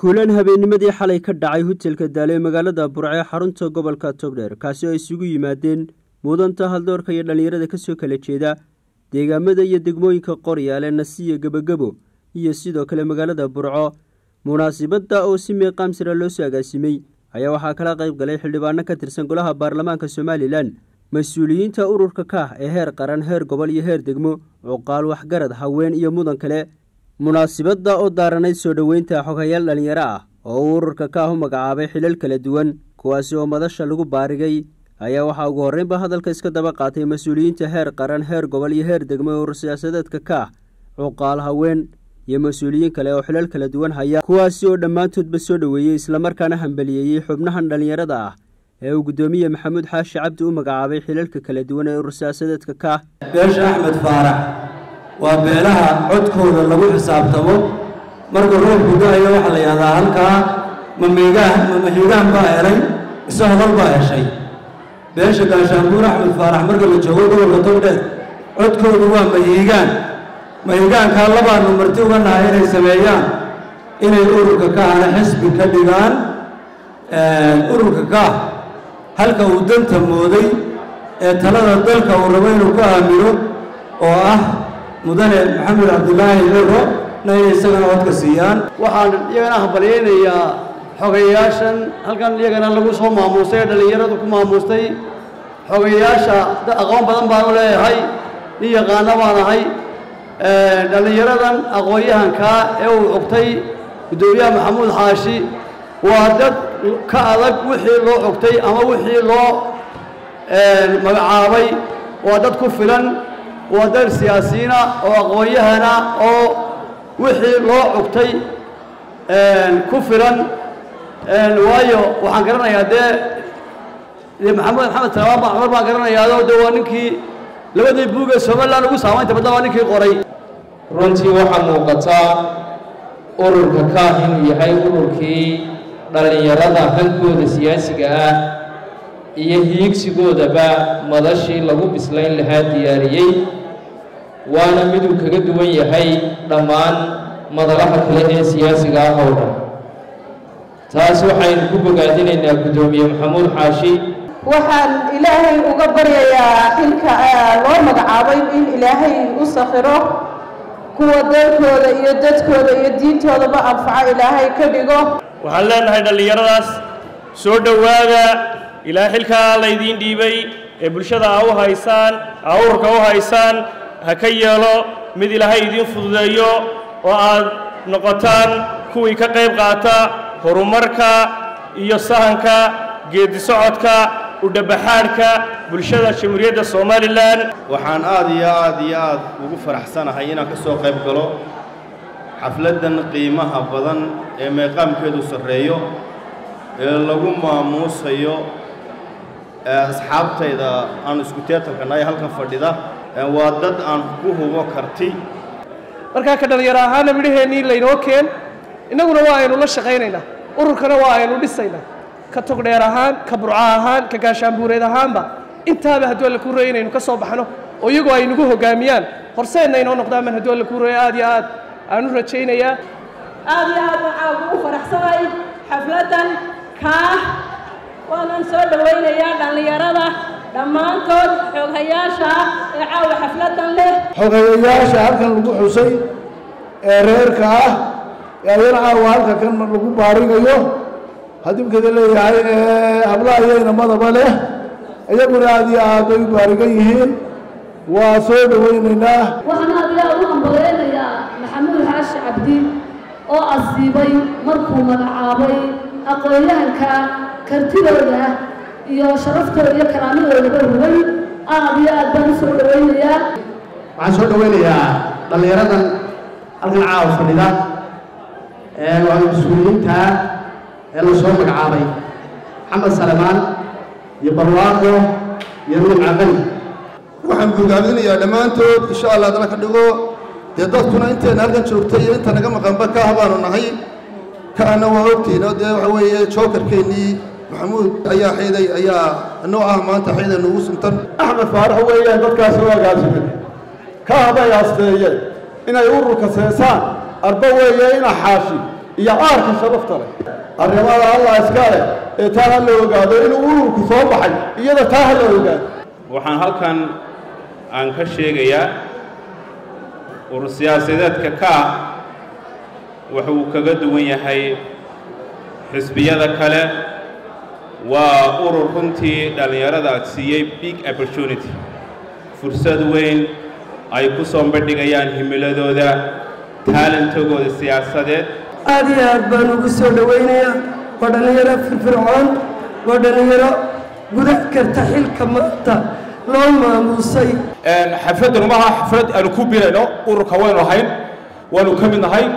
kulan habeennimadii xalay ka dhacay hotelka daale ee magaalada burce xarunta gobolka togdheer kaasi oo isugu yimaadeen mudanta haldoorka iyo dhallinyarada kasoo kala jeeda deegaamada iyo degmooyinka qoryaale nasiya gebagebo iyo sidoo kale magaalada burco munaasibadda oo si meeqaam sira loo soo agaasimay ayaa waxaa kala qayb galay xildhibaano ka tirsan golaha baarlamaanka somalilan mas-uuliyiinta ururka kaah ee heer qaran heer gobol iyo heer degmo cuqaal waxgarad haween iyo mudan kale munaasibadda oo daaranayd soo dhoweynta xoghayaal dhallinyaro ah oo uu ururka kaah u magacaabay xilal kala duwan kuwaasi oo madasha lagu baarigay ayaa waxaa ugu horreynba hadalka iska daba qaatay mas-uuliyiinta heer qaran heer gobol iyo heer degmo ee urur siyaasadeedka kaah cuqaal haween iyo mas-uuliyiin kale oo xilal kala duwan haya kuwaasi oo dhammaantoodba soo dhoweeyey islamarkaana hambaliyeeyey xubnahan dhallinyarada ah ee uu guddoomiye maxamuud xaashi cabdi u magacaabay xilalka kala duwan ee urur siyaasadeedka kaah beesha axmed faarax waa beelaha codkooda lagu xisaabtamo marka roobku da-ayo waxaa la yidhahdaa halkaa mamigaan mamahigaan baa helay ise hodal baa heshay beesha gaashaanbuur axmed faarax marka la joogo gobolka togdheer codkoodu waa mahiigaan mahigaankaa labaanu marti uga nahay inay sameeyaan inay ururka kaahna xisbi ka dhigaan ururka kaah halka uu danta mooday ee talada dalka uu rabo inuu ka aamino oo ah mudane maxamed cabdilaahi ciro na inay isagana codka siiyaan waxaan iyagana hambalyaynayaa xogayaashan halkan iyagana lagu soo maamuustay ee dhallinyaradu ku maamuustay xogayaasha aqoon badan baan u leeyahay nin yaqaano baan ahay dhallinyaradan aqoon-yahankaa ee uu cogtay guddoomiyaha maxamuud xaashi waa dad ka adag wixii loo cogtay ama wixii loo magacaabay waa dad ku filan waa dad siyaasiyiina oo aqoon-yahana oo wixii loo cogtay ku filan waayo waxaan garanayaa dee dee maxamed maxamed salamaan baan cumar baan garanayaao de waa ninkii labadii buug ee somalilan ugu saamaynta badna waa ninkii qoray runtii waxaa muuqataa ururka kaah inuu yahay ururkii dhallinyarada hankooda siyaasiga ah iyo hiigsigoodaba madashii lagu bislayn lahaa diyaariyey waana miduu kaga duwan yahay dhammaan madalaha kale ee siyaasiga ah oo dhan taas waxaynu ku bogaadinaynaa guddoomiye maxamuud xaashi waxaan ilaahay uga baryayaa xilka loo magacaabay in ilaahay u sakhiro kuwa dalkooda iyo dadkooda iyo diintoodaba anfaco ilaahay ka dhigo waxaan leenahay dhallinyaradaas soo dhowaada ilaa xilkaa laydiin dhiibay ee bulshada aa u haysaan aa ururka u haysaan ha ka yeelo mid ilaahay idiin fududeeyo oo aad noqotaan kuwii ka qayb qaata horumarka iyo sahanka geedi socodka udhabaxaadhka bulshada jamhuuriyadda somalilan waxaan aad iyo aad iyo aad ugu faraxsanahay inaan ka soo qayb galo xafladdan qiimaha badan ee meeqaamkeedu sarreeyo ee lagu maamuusayo asxaabtayda aan isku teetarkana ee halkan fadhida waa dad aan ku hubo karti markaa ka dhallinyaro ahaana midhaheennii laynoo keen innaguna waa aynu la shaqaynaynaa ururkana waa aynu dhisaynaa ka togdheer ahaan ka burco ahaan ka gaashaanbuureed ahaanba intaaba hadduu alla kuu reeyo inaynu ka soo baxno oo iyagoo ay nagu hoggaamiyaan horseenna inoo noqdaan man hadduu alla kuu reeyo aad iyo aad aan u rajaynayaa aad iyo aad waxaa ugu faraxsanay xafladdan kaah waanan soo dhowaynayaa dhallinyarada dhammaantood xooghayaasha ah ee caawa xafladdan leh xooghayayaasha halkan lagu xusay ee reerka ah ee ayana caawa halka kan lagu baarigayo hadimkada leeyahay ee hablaha iyo inamadaba leh iyaguna aad iyo aad bay u baarigan yihiin waa soo dhowaynaynaa waxaan aad iyo aad u hambaleynayaa maxamuud xaashi cabdi oo asiibay markuu magacaabay aqoon-yahanka kartidooda iyo sharaftooda iyo karaamadoodaba hubay aad iyo aad baan u soo dhowaynayaa waxaan soo dhowaynayaa dhallinyaradan halkan caawa fadhida ee waa mas-uuliyiinta ee la soo magacaabay maxamed salemaan iyo barwaaqo iyo nuuc caqali waxaan bogaadinayaa dhammaantood insha allah adala ka dhigo dee dadkuna intayna halkan joogtay iyo inta naga maqanba kaah baanu nahay kaahna waa ogtiino dee waxa weeye jookarkeennii maxamuud ayaa xiiday ayaa noo ah maanta xiiday nugu suntan axmed faarax weeyaan dadkaasi u agaasimin kaah bay asteeyeen inay ururka seesaan arba weeye ina xaashi iyo caarka sharafta leh arrimada allah iska leh ee taa ha la ogaado inuu ururku soo baxay iyada taa ha la ogaado waxaan halkan aan ka sheegayaa urur siyaasadeedka kaa wuxuu kaga duwan yahay xisbiyada kale waa urur runtii dhallinyarada siiyey big opportunity fursad weyn ay ku soo bandhigayaan himiladooda taalantogooda siyaasadeed aad iyo aad baan ugu soo dhowaynayaa waa dhallinyaro firfircoon waa dhallinyaro guda karta xilka maanta loo maamuusay xafladdan umaha xaflad aanu ku birayno ururka waynu ahayn waanu ka mid nahay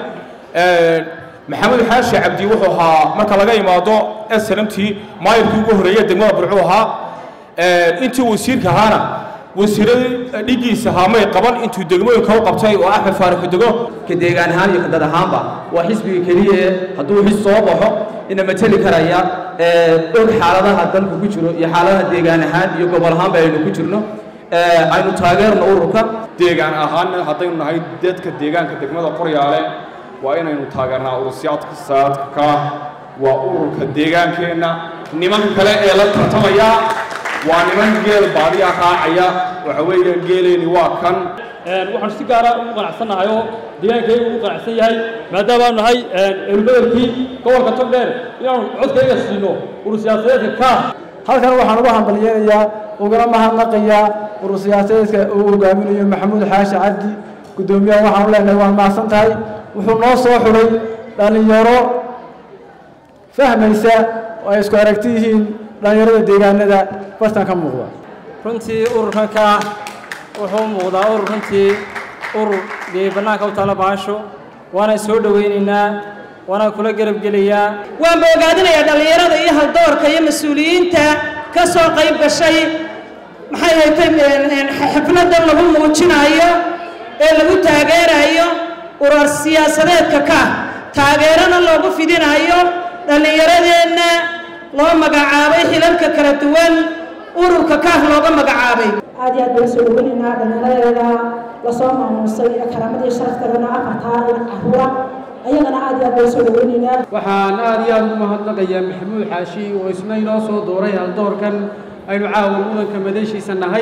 maxamed xaashi cabdi wuxuu ahaa marka laga imaado snmtii maayirkii ugu horreeyey degmada burcuu ahaa intii wasiirka ahaana wasiiradii dhigiisa haamay qaban intuu degmooyinka u qabtay oo axmed faarax dego ka deegaan ahaan iyo ka dad ahaanba waa xisbiga keliya ee hadduu xis soo baxo ina mateli karaya og xaaladaha dalku ku jiro iyo xaaladaha deegaan ahaan iyo gobol ahaanba aynu ku jirno aynu taageerno ururka deegaan ahaanna haddaynu nahay dadka deegaanka degmada qoryaale waa inaynu taageernaa urursiyaadka saadka waa ururka deegaankeenna nimanka kale ee la tartamaya waa niman geel baadiya raacaya waxa weeye geeleeni waa kan waxaan si gaara ugu qanacsannahay oo deegaankayga ugu qanacsan yahay maadaamaanu nahay elubedelkii gobolka togdheer inaanu codkayga siino urur siyaasadeedka kaa halkan waxaan uga hambalyeynayaa ugana mahadnaqayaa urur siyaasadeedka uu hogaaminayo maxamuud xaashi cabdi guddoomiyaha waxaanu leenahay waan mahadsan tahay wuxuu noo soo xulay dhallinyaro fahmaysa oo ay isku aragti yihiin dhallinyarada deegaanada bartan ka muuqda runtii ururkan kaa wuxuu muuqdaa urur runtii urur dee bannaanka u taala baasho waana soo dhowaynaynaa waana kula garabgelayaa waan boogaadinayaa dhallinyarada iyo haldoorka iyo mas-uuliyiinta ka soo qayb gashay maxay haytay xafladan lagu muujinayo ee lagu taageerayo urur siyaasadeedka ka taageerana loogu fidinayo dhallinyaradeenna loo magacaabay xilalka kala duwan ururka kaah looga magacaabay aad iyo aad baan soo dhaweynaynaa dhallinyaradeeda lasoo maamuusay ee karaamadii sharafteedana afartaa iyo caruura ayagana aad iyo aad baan soo dhaweynaynaa waxaan aad iyo aad ugu mahadnaqayaa maxamuud xaashi oo isna inoo soo dooray haldoorkan aynu caawa mudanka madashiisa nahay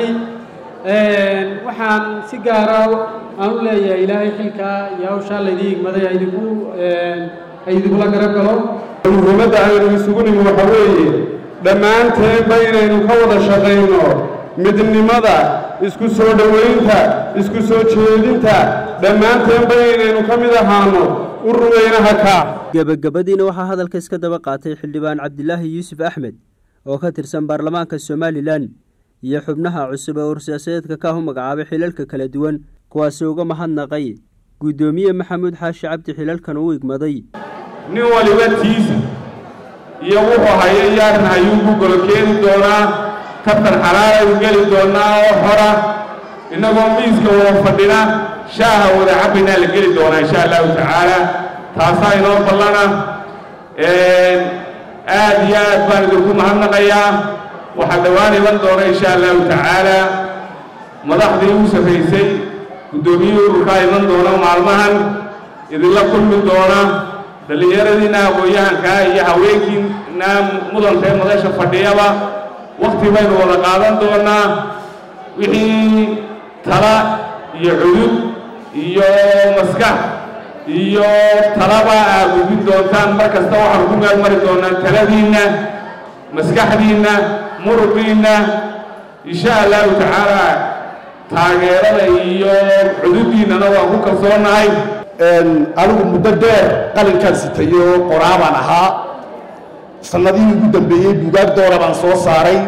waxaan si gaara aan u leeyahay ilaahay xilkaa iyo hawshaa laydii igmaday haidinku haidikula garab galo muhiimadda aynu isugu nimi waxa weeye dhammaanteenba inaynu ka wada shaqayno midnimada isku soo dhowaynta isku soo jeedinta dhammaanteenba inaynu ka mid ahaano ururweynaha kaa gebagabadiina waxaa hadalka iska daba qaatay xildhibaan cabdilaahi yuusuf axmed oo ka tirsan baarlamaanka somalilan iyo xubnaha cusub ee ursiyaasadeedka kaah u magacaabay xilalka kala duwan kuwaasi uga mahadnaqay guddoomiye maxamuud xaashi cabdi xilalkan uu igmaday nin waliba tiisa iyo wuxuu hayo yaaran ayuu ku golo keeni doonaa kabtan xalaalaynu geli doonaa oo xora innagoo miiska wada fadhina shaaha wada cabbaynaa la geli doonaa insha allahu tacaala taasaa inoo ballana aad iyo aad baan idinku mahadnaqayaa waxaa dhowaan iman doona insha allahu tacaala madaxdii u sarraysay guddoomiyihii ururkaa iman doona maalmahan idinla kulmi doona dhallinyaradiina aqoon-yahankaa iyo haweenkiina mudantae madasha fadhiyaba wakti baynu wada qaadan doonaa wixii tala iyo cudud iyo maskax iyo talaba aad gudbin doontaan mar kasta waxaanu ku meel mari doonaa taladiinna maskaxdiinna muruqiinna insha allahu tacaala taageerada iyo cududdiinnana waan ku kalsoonahay anigu muddo dheer qalinkaan sitayo qoraabaan ahaa sannadihii ugu dambeeyey bugaag doora baan soo saaray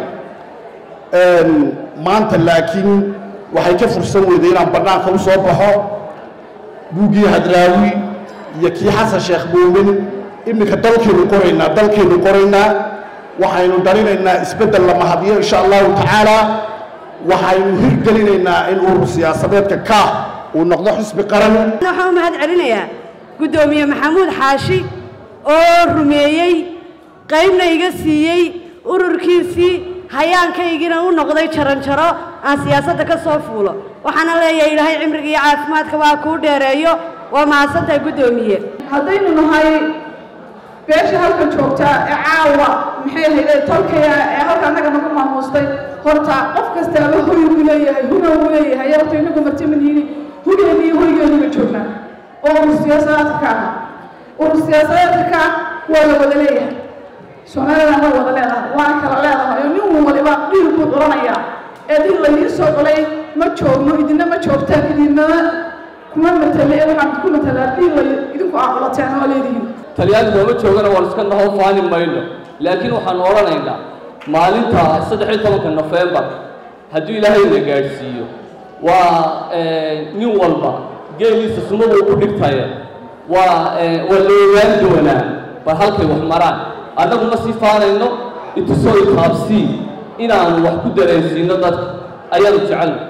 maanta laakiin waxay ka fursan weyday inaan bannaanka u soo baxo buuggii hadraawi iyo kii xasan sheekh muumin iminka dalkaynu qoraynaa dalkaynu qoraynaa waxaynu dhalinaynaa isbeddel la mahadiyo insha allahu tacaala waxaynu hirgelinaynaa in urur siyaasadeedka kaah uu noqdo xisbi qaran waxaan u mahad celinayaa guddoomiye maxamuud xaashi oo rumeeyey qaybna iga siiyey ururkiisii hayaankaygiina u noqday jaranjaro aan siyaasadda ka soo fuulo waxaana leeyahay ilaahay cimriga iyo caafimaadka waa kuu dheereeyo waa mahadsantahay guddoomiye haddaynu nahay beesha halkan joogta ee caawa maxay ahayde tolkaya ee halka annaga nagu maamuustay horta qof kastaaba hoy buu leeyahay huna buu leeyahay horta inagu martimanhiini hugeeni iyo hoygeeniba joognaa oo urur siyaasadeedka ka aha urur siyaasadeedka ka waa la wada leeyahay soomaalidana waa wada leedahay waana kala leedahay oo nin waliba dhiil buu culanayaa ee dil laydiin soo culay ma joogno idina ma joogtaan idinama kuma matale ee waxaan ku matalaa dhiil lay idinku aqlateen oo leedihiin talyaani nooma joogana waan iska naho faani mayno laakiin waxaan odhanaynaa maalinta saddex iyo tobanka nofembar hadduu ilaahay na gaadhsiiyo waa nin walba geeliisa sunnada uu ku dhigtaye waa waa la ogaan doonaa bal halkay wax maraan annagu ma sii faanayno itusoo itaabsii inaanu wax ku dareensiino dadka ayaanu jecelna